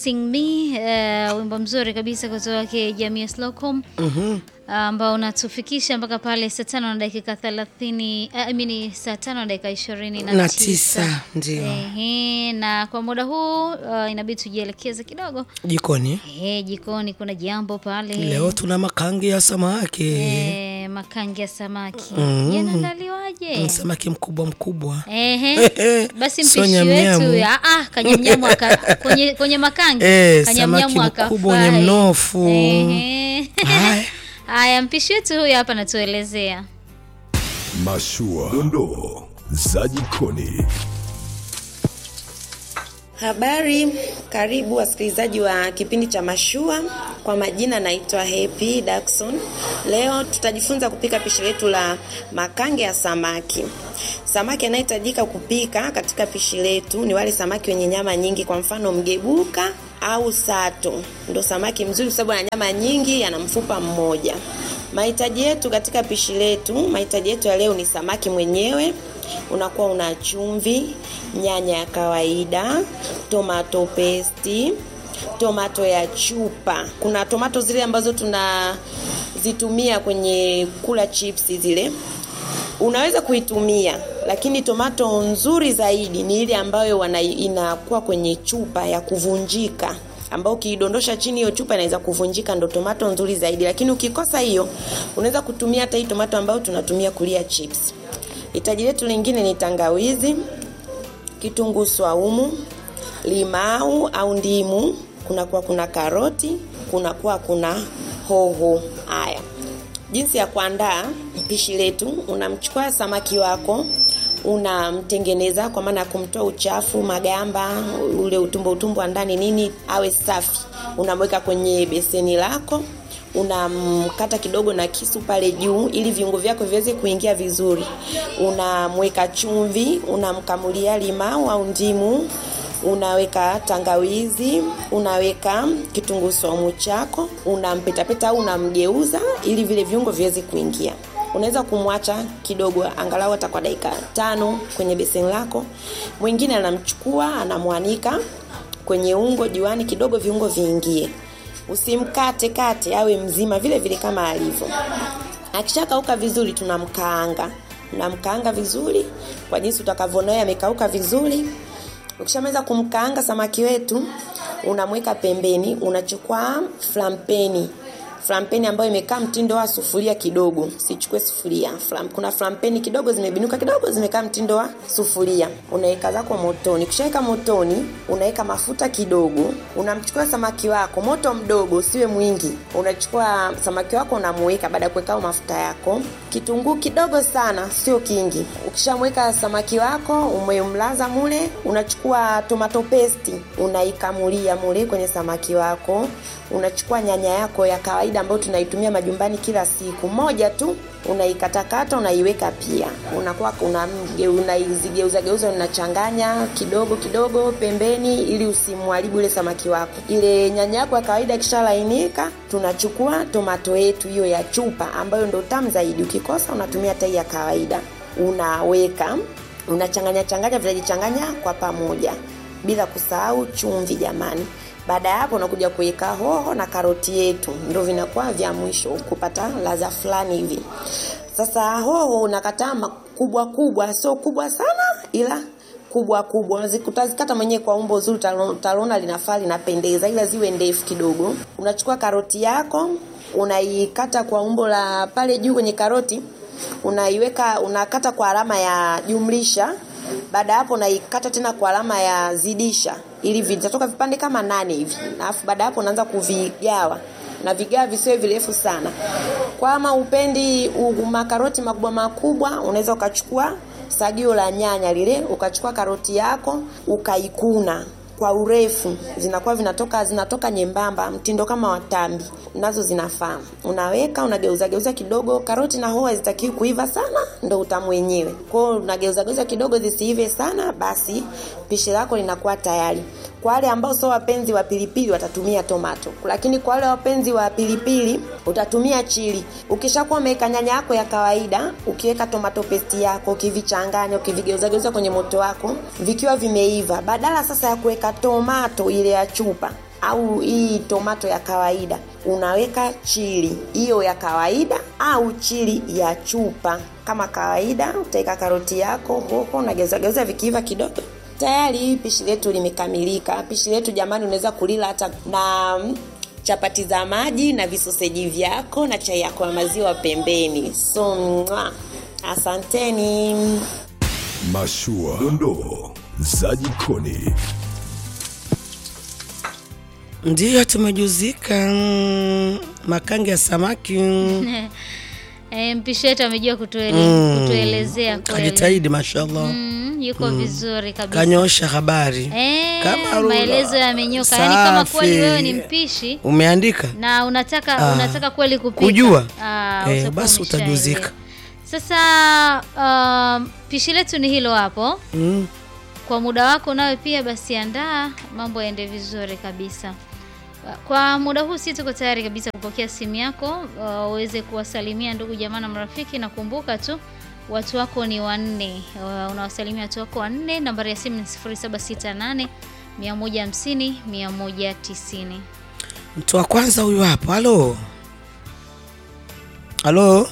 Sing Me, uh, wimbo mzuri kabisa kutoka kwa Jamii Slocum ambao unatufikisha mpaka pale saa tano na dakika thelathini I mean saa tano na dakika ishirini na na tisa. tisa ndio Ehe, na kwa muda huu uh, inabidi tujielekeze kidogo jikoni. Ehe, jikoni kuna jambo pale Leo tuna makangi ya samaki Eh, makangi ya samaki Mm. yanaandaliwaje? Mm, samaki mkubwa mkubwa Ehe. Basi Sio mpishi nyamnyamu. wetu ah, ah, kanyamnyamu aka- kwenye, kwenye makangi Eh, kanyamnyamu samaki mkubwa wenye akafai. mnofu. Ehe. Haya. Haya, mpishi wetu huyu hapa anatuelezea. Mashua, dondoo za jikoni. Habari, karibu wasikilizaji wa kipindi cha Mashua. Kwa majina naitwa Happy Daxon. Leo tutajifunza kupika pishi letu la makange ya samaki. Samaki anayehitajika kupika katika pishi letu ni wale samaki wenye nyama nyingi, kwa mfano mgebuka au sato. Ndo samaki mzuri kwa sababu ana nyama nyingi, ana mfupa mmoja. Mahitaji yetu katika pishi letu, mahitaji yetu ya leo ni samaki mwenyewe, unakuwa una chumvi, nyanya ya kawaida, tomato paste, tomato ya chupa. Kuna tomato zile ambazo tunazitumia kwenye kula chips zile unaweza kuitumia lakini tomato nzuri zaidi ni ile ambayo wana, inakuwa kwenye chupa ya kuvunjika ambao ukiidondosha chini hiyo chupa inaweza kuvunjika ndo tomato nzuri zaidi lakini ukikosa hiyo unaweza kutumia hata hii tomato ambayo tunatumia kulia chips hitaji letu lingine ni tangawizi kitunguu swaumu limau au ndimu kunakuwa kuna karoti kunakuwa kuna hoho haya jinsi ya kuandaa pishi letu unamchukua samaki wako unamtengeneza kwa maana ya kumtoa uchafu magamba ule utumbo utumbo wa ndani nini awe safi unamweka kwenye beseni lako unamkata kidogo na kisu pale juu ili viungo vyako viweze kuingia vizuri unamweka chumvi unamkamulia limau au ndimu unaweka tangawizi unaweka kitunguu saumu chako unampetapeta au unamgeuza ili vile viungo viweze kuingia unaweza kumwacha kidogo angalau hata kwa dakika tano kwenye beseni lako mwingine anamchukua anamwanika kwenye ungo juani kidogo viungo viingie usimkate kate awe mzima vile vile kama alivyo akishakauka vizuri tunamkaanga unamkaanga vizuri kwa jinsi utakavyonaye amekauka vizuri ukishamaliza kumkaanga samaki wetu unamweka pembeni unachukua flampeni flampeni ambayo imekaa mtindo wa sufuria kidogo sichukue sufuria Flam, kuna flampeni kidogo zimebinuka kidogo zimekaa mtindo wa sufuria unaweka zako motoni ukishaweka motoni unaweka mafuta kidogo unamchukua samaki wako moto mdogo usiwe mwingi unachukua samaki wako unamuweka baada ya kuweka mafuta yako kitunguu kidogo sana sio kingi ukishamweka samaki wako umemlaza mule unachukua tomato paste unaikamulia mule kwenye samaki wako unachukua nyanya yako ya kawaida ambayo tunaitumia majumbani kila siku moja tu unaikatakata unaiweka pia unakuwa unaizigeuza geuza unachanganya kidogo kidogo pembeni ili usimharibu ile samaki wako ile nyanya yako ya kawaida ikishalainika tunachukua tomato yetu hiyo ya chupa ambayo ndo tamu zaidi ukikosa unatumia tai ya kawaida unaweka unachanganya changanya vinajichanganya kwa pamoja bila kusahau chumvi jamani baada ya hapo unakuja kuweka hoho na karoti yetu ndo vinakuwa vya mwisho kupata ladha fulani hivi sasa hoho unakataa makubwa kubwa sio kubwa sana ila kubwa kubwa utazikata mwenyewe kwa umbo zuri utaona linafaa linapendeza ila ziwe ndefu kidogo unachukua karoti yako unaikata kwa umbo la pale juu kwenye karoti unaiweka unakata kwa alama ya jumlisha baada hapo unaikata tena kwa alama ya zidisha ili vitatoka vipande kama nane hivi alafu baada hapo unaanza kuvigawa na vigawa visiwe virefu sana kama upendi makaroti makubwa makubwa unaweza ukachukua sagio la nyanya lile ukachukua karoti yako ukaikuna kwa urefu zinakuwa vinatoka zinatoka nyembamba mtindo kama watambi nazo zinafaa unaweka unageuza geuza kidogo karoti na hoho hazitakiwi kuiva sana ndo utamu wenyewe kwao unageuza geuza kidogo zisiive sana basi pishi lako linakuwa tayari kwa wale ambao sio wapenzi wa pilipili watatumia tomato lakini kwa wale wapenzi wa pilipili utatumia chili ukishakuwa umeweka nyanya yako ya kawaida ukiweka tomato paste yako ukivichanganya ukivigeuzageuza kwenye moto wako vikiwa vimeiva badala sasa ya kuweka tomato ile ya chupa au hii tomato ya kawaida unaweka chili hiyo ya kawaida au chili ya chupa kama kawaida utaweka karoti yako hoho unageuzageuza vikiiva kidogo tayari hii pishi letu limekamilika pishi letu jamani unaweza kulila hata na mm, chapati za maji na visoseji vyako na chai yako ya maziwa pembeni so mwa, asanteni Mashua, dondoo za jikoni. Ndiyo, tumejuzika mm, makange ya samaki mm, E, mpishi wetu amejua kutuele, kutuelezea kweli. kajitahidi mashallah, Mm, yuko vizuri kabisa. kanyosha habari Eh, Kama rula. maelezo yamenyoka. Yaani kama kweli Safi. wewe ni mpishi umeandika na unataka Ah. unataka kweli kupika Kujua? ah, Eh, utakuwa basi umeshaelewa. utajuzika. Sasa um, pishi letu ni hilo hapo. mm. Kwa muda wako nawe pia basi andaa mambo yaende vizuri kabisa. Kwa muda huu si tuko tayari kabisa kupokea simu yako uh, uweze kuwasalimia ndugu jamaa na marafiki, na kumbuka tu watu wako ni wanne. Uh, unawasalimia watu wako wanne. Nambari ya simu ni 0768 150 190. Mtu wa kwanza huyu hapa. Halo, halo,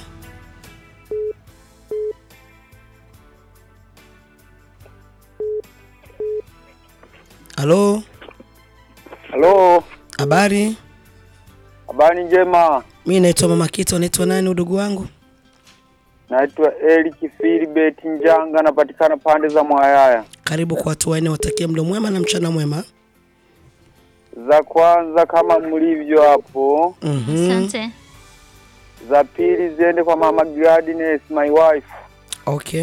halo, Halo, habari? habari njema. Mi naitwa Mama Kito. Naitwa nani udugu wangu? Naitwa Eric Philbert Njanga, napatikana pande za Mwayaya. Karibu kwa watu wanne, watakie mlo mwema na mchana mwema. Za kwanza kama mlivyo hapo, Mhm. Asante. za pili ziende kwa mama Gladness my wife, Okay,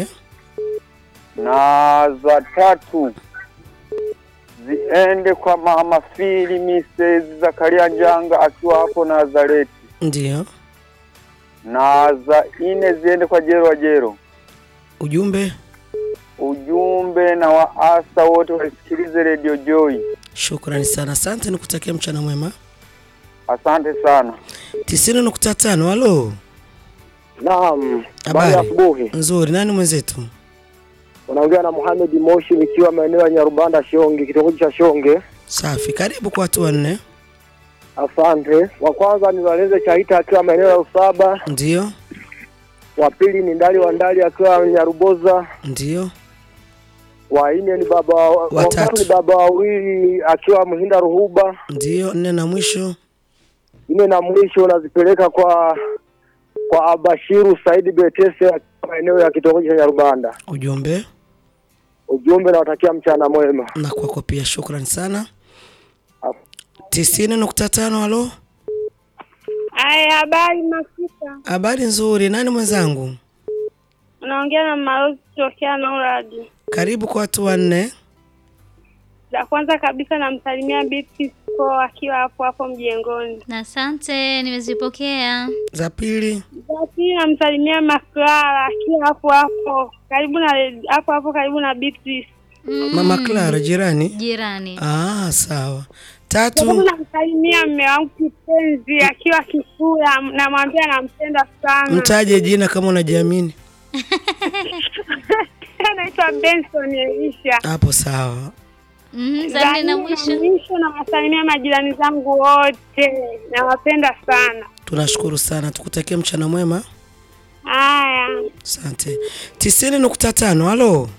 na za tatu ziende kwa mama Fili Mrs. Zakaria Njanga akiwa hapo Nazareti, ndio na za nne ziende kwa Jero wa Jero. ujumbe. Ujumbe na waasa wote waisikilize Radio Joy. Shukrani sana, asante, nikutakia mchana mwema. Asante sana. tisini nukta tano. Halo, Naam, habari ya habari asubuhi. nzuri. Nani mwenzetu? Unaongea na Mohamed Moshi nikiwa maeneo ya Nyarubanda Shonge, kitongoji cha Shonge. Safi, karibu kwa watu wanne. Asante. Wa kwanza ni Waleze Chaita akiwa maeneo ya Usaba. Ndio, Wa pili ni Ndali wa Ndali akiwa Nyaruboza. ndio, Wa nne ni baba wa Watatu. tatu ni baba wawili akiwa Mhinda Ruhuba. ndio. Nne na mwisho. Nne na mwisho nazipeleka kwa kwa Abashiru Saidi Betese akiwa maeneo ya kitongoji cha Nyarubanda. Ujumbe Ujumbe nawatakia mchana mwema. na kwako pia, shukrani sana. tisini nukta tano. Halo, Aya, habari Masika, habari nzuri. Nani mwenzangu? unaongea na Malozi tokea Noradi. Karibu kwa watu wanne. La kwanza kabisa namsalimia Beatrice Ko akiwa hapo hapo mjengoni. Na asante, nimezipokea. Za pili, La pili namsalimia Maklara akiwa hapo hapo karibu na hapo hapo karibu na Beatrice. Mm, mama Clara, jirani. jirani. Ah, sawa. Sababu Tatu, namsalimia mme wangu kipenzi akiwa Kifura, namwambia nampenda sana. mtaje jina kama unajiamini. Anaitwa Benson Elisha. Hapo sawa. Mhm, za nne na mwisho. mwisho nawasalimia majirani zangu wote, nawapenda sana. Tunashukuru sana, tukutakia mchana mwema. Haya. Asante. tisini nukta tano. Halo,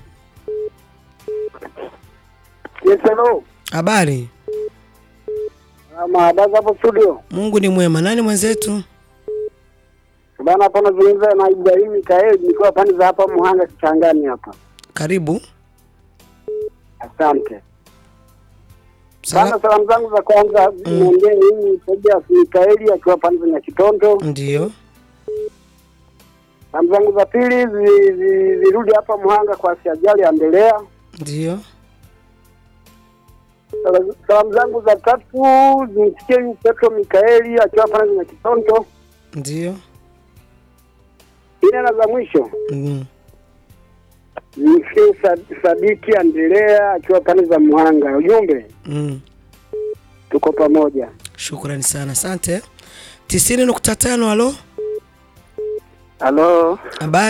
Yes, hello. habari? Maadaza hapo studio. Mungu ni mwema. Nani mwenzetu? Bana hapa nazungumza na Ibrahim Mikael nikiwa pande za hapa Muhanga Kichangani hapa. Karibu. Asante. Sala- Bana salamu zangu za kwanza niongee mimi Tobias Mikaeli akiwa pande za Kitondo. Ndio, Salamu zangu za pili zi- zi- zirudi hapa Muhanga kwa Siajali Andelea. ndio, Sala- Salamu zangu za tatu zimsikie huyu Petro Mikaeli akiwa pande za Kitondo. ndio. Ine na za mwisho Mm. zimsikie Sa- Sadiki Andelea akiwa pande za Muhanga. Ujumbe Mm. tuko pamoja. Shukrani sana, asante. tisini nukta tano. Halo, Halo,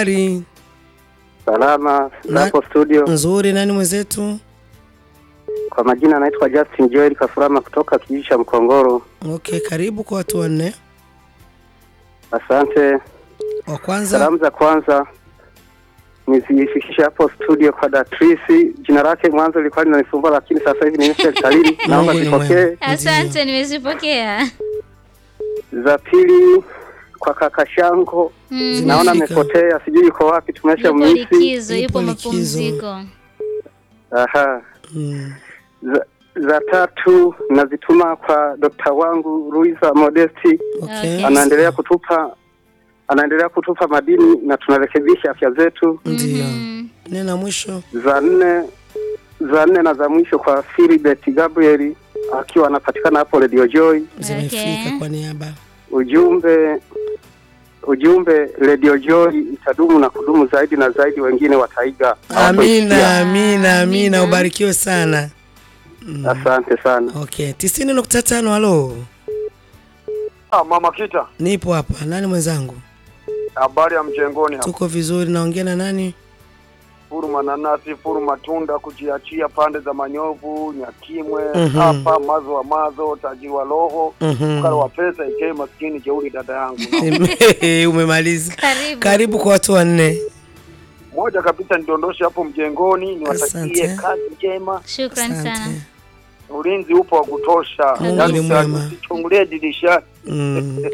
habari? salama Na- hapo studio. Nzuri. Nani mwenzetu? Kwa majina anaitwa Justin Joel Kafurama kutoka kijiji cha Mkongoro. Okay, karibu kwa watu wanne. Asante. Wa kwanza Salamu za kwanza nizifikishe hapo studio kwa Datrisi. Jina lake mwanzo lilikuwa linanisumbua, lakini sasa hivi ni serikalini. Naomba Mungu ni mwema. zipokee. Asante, nimezipokea. Za pili kwa kaka Shango, Mm. naona Zimefika. amepotea, sijui yuko wapi, tumesha Yupo misi. likizo, Yupo yupo likizo. mapumziko. Aha. mm. Za, za tatu nazituma kwa dokta wangu Ruiza Modesti, Okay. Okay. anaendelea kutupa anaendelea kutupa madini na tunarekebisha afya zetu. Ndio. Mhm. Nena mwisho. Za nne za nne na za mwisho kwa Philibert Gabriel akiwa anapatikana hapo Radio Joy. Zimefika Okay. kwa niaba. Ujumbe ujumbe Radio Joy itadumu na kudumu zaidi na zaidi, wengine wataiga. Amina, amina, amina. Amina. Ubarikiwe sana. Asante sana. Okay, tisini nukta tano. Halo, Ah, mama Kita, nipo hapa. Nani mwenzangu? habari ya mjengoni hapa. Tuko vizuri. Naongea na nani? Furu mananasi, furu matunda, kujiachia pande za Manyovu, Nyakimwe, Mhm. hapa mazo wa mazo, tajiri wa roho, Mhm. ukala wa pesa, ikee maskini jeuri, dada yangu. Umemaliza. Karibu. Karibu kwa watu wanne. Moja kabisa nidondoshe hapo mjengoni, niwatakie Asante. kazi njema, Shukrani sana. Asante. ulinzi upo wa kutosha, Mungu Yaani ni usi- mwema. usichungulie dirisha Mm.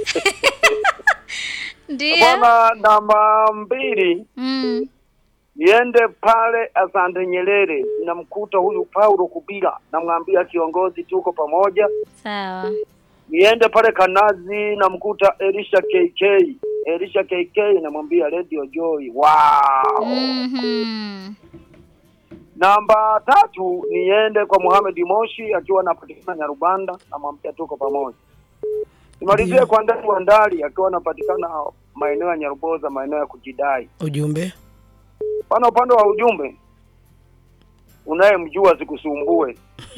Ndio. bwana. Namba mbili Mm. niende pale Asante Nyerere, namkuta huyu Paulo Kubila, namwambia kiongozi, tuko pamoja. Sawa. Niende pale Kanazi, namkuta Elisha KK, Elisha KK, namwambia Radio Joy. Wow. Mhm. Namba tatu niende kwa Mohamed Moshi akiwa anapatikana Nyarubanda, namwambia tuko pamoja. Nimalizie Ndio. kwa Ndali wa Ndali akiwa anapatikana maeneo ya Nyaruboza, maeneo ya kujidai. Ujumbe. Pana upande wa ujumbe, unayemjua sikusumbue.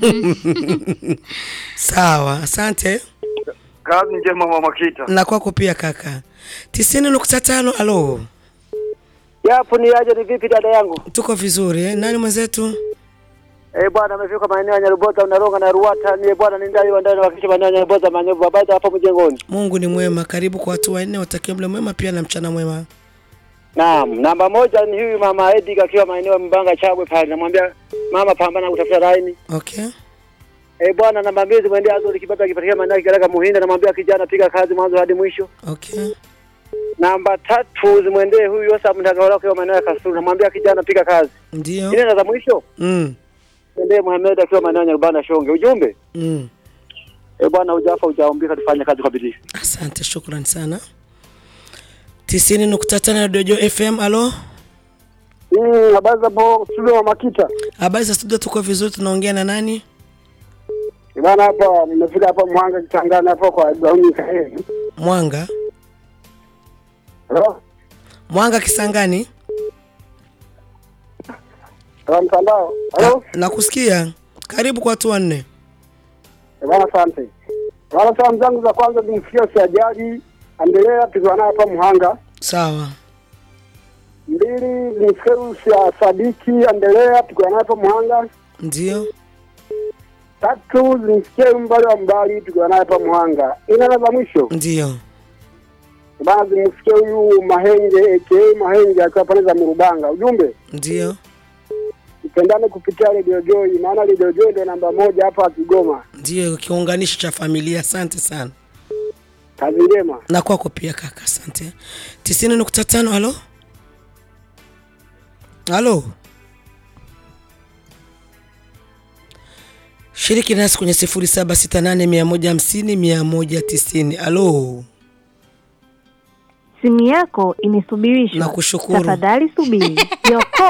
Sawa, asante. Kazi njema mama Kita. Na kwako pia kaka. tisini nukta tano. Halo, Yapo ni aje, ni vipi dada yangu? tuko vizuri eh? Nani mwenzetu? Eh bwana, amefika maeneo ya Nyarubota, Unaronga na Ruata. Ni bwana, ni ndani wa ndani wakisha maeneo ya Nyarubota, Manyovu, habari za hapo mjengoni. Mungu ni mwema. Karibu kwa watu wanne, watakie mle mwema pia na mchana mwema. Naam, namba moja ni huyu mama Edi akiwa maeneo ya Mbanga Chabwe pale, namwambia mama, pambana kutafuta laini. Okay. Eh bwana, namba mbili zimwendea Azori Kibata akipatikana maeneo ya Kigaraka Muhinda, namwambia kijana, piga kazi mwanzo hadi mwisho. Okay. Namba tatu zimwendee huyu Yosa Mtangawala akiwa maeneo ya Kasulu, namwambia kijana, piga kazi. Ndio. Ile na za mwisho Mm. mwendee Muhammad akiwa maeneo ya Nyarubanda Shonge. Ujumbe Mm. eh bwana, hujafa hujaumbika, tufanye kazi kwa bidii. Asante, shukrani sana. tisini nukta tano Dojo FM. Halo, Mm, habari za hapo studio wa Makita. habari za studio? Tuko vizuri. Tunaongea na nani? Bwana hapa nimefika hapa Mwanga Kitangani hapo kwa Gauni Kaeni. Mwanga. Hello? Mwanga Kisangani. Kwa mtandao. Hello? Ah, Nakusikia. Karibu kwa watu wanne. Eh, Bwana asante. Bwana salamu zangu za kwanza zimfikia Siajali, endelea tukiwa naye hapa Muhanga. Sawa. Mbili zimfikie Rusia Sadiki, endelea tukiwa naye hapa Muhanga. Ndio. Tatu zimfikie Mbali wa Mbali tukiwa naye hapa Muhanga. Ina na za mwisho. Ndio. Bwana zimfikie huyu Mahenge aka Mahenge akiwa pale za Murubanga. Ujumbe Ndio. tupendane kupitia Radio Joy, maana Radio Joy ndio namba moja hapa Kigoma. Ndio kiunganishi cha familia. Asante sana. Kazi njema. Na kwako pia kaka, asante. tisini nukta tano. Halo, halo, shiriki nasi kwenye sifuri saba sita nane mia moja hamsini mia moja tisini. Halo, Simu yako imesubirishwa. Nakushukuru. Tafadhali subiri. Yoko.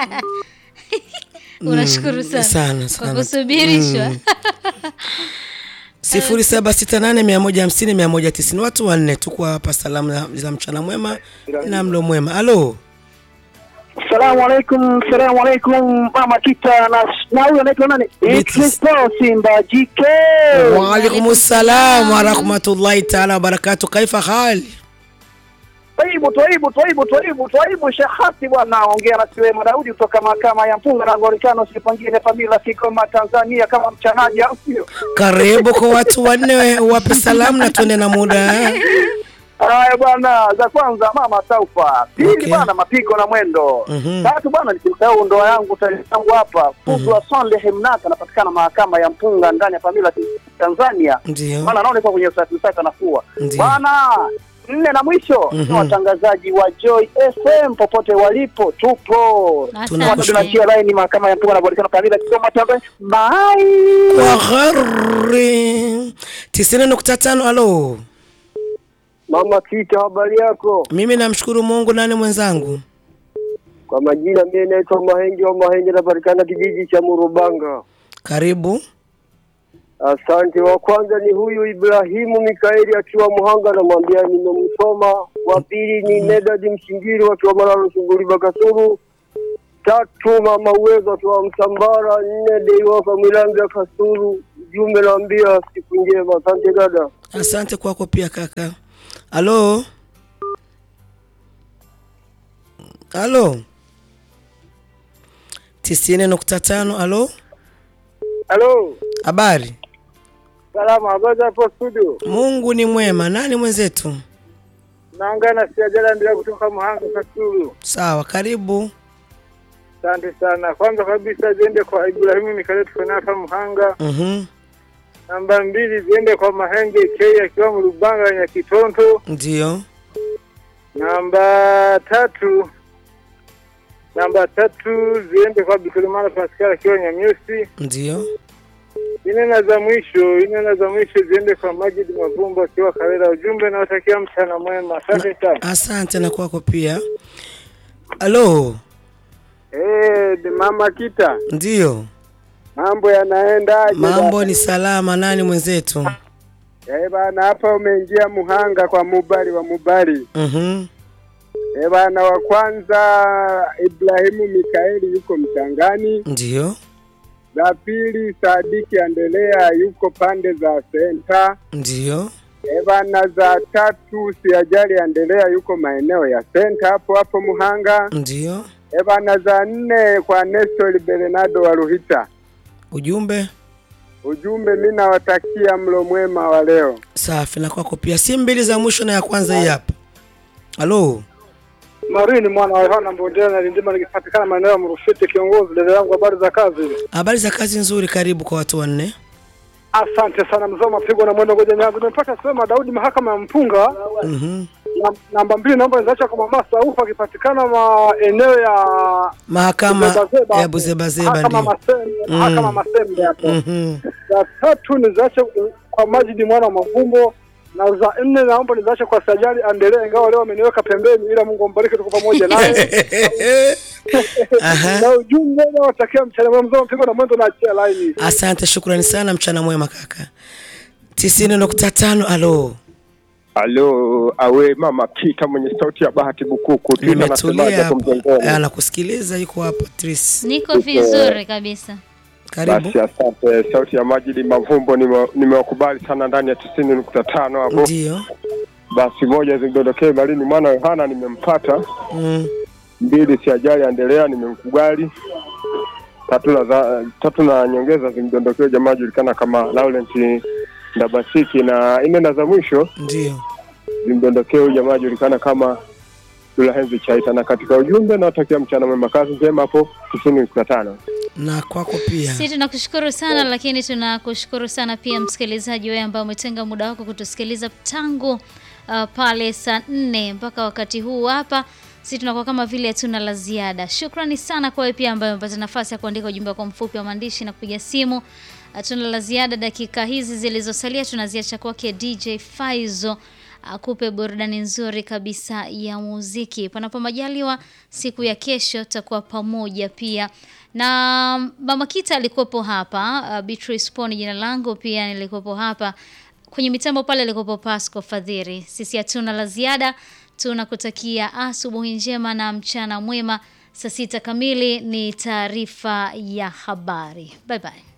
Unashukuru sana. sana Kwa sana. kusubirishwa. Mm. sifuri saba sita nane mia moja hamsini mia moja tisini. Watu wanne tuko hapa, salamu za- za mchana mwema na mlo mwema. Halo, Salamu alaikum, salamu alaikum mama Kita na na huyo anaitwa nani? Beatrice. Kristo Simba JK. waalaikum salam warahmatullahi taala wabarakatu. Kaifa hali? Twaibu, twaibu, twaibu, twaibu, twaibu shahati bwana, ongea na Siwema Daudi kutoka mahakama ya Mpunga na Anglikana, sipangine familia Kigoma, Tanzania, kama mchanaji, au sio? Karibu kwa watu wanne, wape salamu na tuende na muda. Haya bwana, za kwanza mama Taufa, pili Okay. bwana mapigo na mwendo, Mhm. tatu bwana nisimsahau ndoa yangu tani yangu hapa Kuzwa Sonde Hemnaka, anapatikana mahakama ya Mpunga ndani ya familia Tanzania, Ndio. maana naona kwa kwenye usafi usafi anafua Ndio. bwana. Nne na mwisho Mhm. ni watangazaji wa Joy FM popote walipo, tupo Asante. tunachia line mahakama ya Mpunga na Bolikano familia Kigoma Tanzania. Bye. Kwa ghari tisini nukta tano. Alo, Mama Kita, habari yako? mimi namshukuru Mungu. Nani mwenzangu? Kwa majina mimi naitwa Mahenge wa Mahenge, napatikana kijiji cha Murubanga. Karibu. Asante. Wa kwanza ni huyu Ibrahimu Mikaeli akiwa Muhanga, namwambia nimemsoma. Wa pili ni Nedadi Mshingiri wakiwa Malalo Sunguri Bakasuru. Tatu Mama Uwezo akiwa Msambara. Nne Deiwaka Milanga Kasuru. Jumbe naambia siku njema. Asante dada. Asante kwako pia kaka. Alo, alo, tisini nukta tano. Alo, Halo, habari? salama. Habari hapo studio? Mungu ni mwema. Nani mwenzetu? Naangana siajala ndio kutoka Muhanga Kasuru. Sawa, karibu. Asante sana. Kwanza kabisa ziende kwa Ibrahimu Mikaeli tukanapa Muhanga. Mhm, Namba mbili ziende kwa Mahenge K akiwa Mrubanga ya Kitonto. ndio. Namba tatu namba tatu ziende kwa Bikulimana Pascal akiwa Nyamyusi. Ndio. Ine na za mwisho ine na za mwisho ziende kwa Majid Mavumbo akiwa Kawera. Ujumbe nawatakia mchana mwema. Asante sana. Asante na kwako pia. Alo, Eh, mama Kita, ndio. mambo yanaendaje? Mambo ni salama. Nani mwenzetu? Eh bana, hapa umeingia Muhanga kwa Mubali wa Mubali. Mhm, Eh bana, wa kwanza Ibrahimu Mikaeli yuko Mchangani. ndio. Za pili Sadiki Andelea yuko pande za senta. Ndio. Eh bana, za tatu Siajali Andelea yuko maeneo ya senta hapo hapo Muhanga. Ndio. Eh bana, za nne kwa Nestor Bernardo wa Ruhita. Ujumbe Ujumbe, mimi nawatakia mlo mwema wa leo. safi na kwako pia. Si mbili za mwisho na ya kwanza hii hapa. Alo, Marini mwana wa Yohana Mbondela na Lindima nikipatikana maeneo ya Mrufiti. Kiongozi, dada yangu, habari za kazi? habari za kazi nzuri. Karibu kwa watu wanne. Asante sana mzee mapigo na mwendo ngoja nyangu. Nimepata sema Daudi mahakama ya Mpunga. Mhm. Na- Namba mbili naomba nizacha kwa mama Saufa akipatikana maeneo ya Mahakama Buzebazeba ya hapo. Buzebazeba Mahakama ndio. Masembe, Mm. mahakama Masembe hapo. Mhm. Za tatu nizache kwa Majidi mwana wa Mavumbo na za nne naomba nizache kwa Sajali Andelee, ingawa leo ameniweka pembeni, ila Mungu ambariki, tuko pamoja naye. Aha. na ujumbe nawatakia mchana mwema, mzee mapigo na mwendo na achia laini. Asante, shukrani sana. Mchana mwema kaka. tisini nukta tano. Alo, Alo, awe mama Kita mwenye sauti ya bahati bukuku. Twitter nimetulia nasemaje hapo hapo. mjengoni? Anakusikiliza, yuko hapa Tris. Niko vizuri kabisa. Karibu. Basi asante. Sauti ya Majidi Mavumbo nime- nimewakubali sana ndani ya tisini nukta tano hapo. Ndio. Basi moja zindondokee Malini mwana wa Yohana nimempata. Mm. Mbili si ajali endelea nimemkubali. Tatu na za, tatu na nyongeza zimdondokee jamaa julikana kama Laurent Ndabasiki na nne na za mwisho Ndio. zimdondokee huyu jamaa julikana kama Dulahenzi Chaita na katika ujumbe nawatakia mchana mwema kazi njema hapo tisini nukta tano. Na kwako pia. Si tunakushukuru sana lakini tunakushukuru sana pia msikilizaji wewe ambaye umetenga muda wako kutusikiliza tangu uh, pale saa nne mpaka wakati huu hapa. Si tunakuwa kama vile hatuna la ziada. Shukrani sana kwa wewe pia ambaye umepata nafasi ya kuandika ujumbe wako mfupi wa maandishi na kupiga simu. Hatuna la ziada. Dakika hizi zilizosalia tunaziacha kwake DJ Faizo akupe burudani nzuri kabisa ya muziki. Panapo majaliwa, siku ya kesho tutakuwa pamoja pia na Mama Kita alikuwepo hapa. Uh, Beatrice Poni jina langu pia nilikuwepo hapa kwenye mitambo pale, alikuwepo Pasco Fadhiri. Sisi hatuna la ziada, tunakutakia asubuhi njema na mchana mwema. Saa sita kamili ni taarifa ya habari. Bye bye.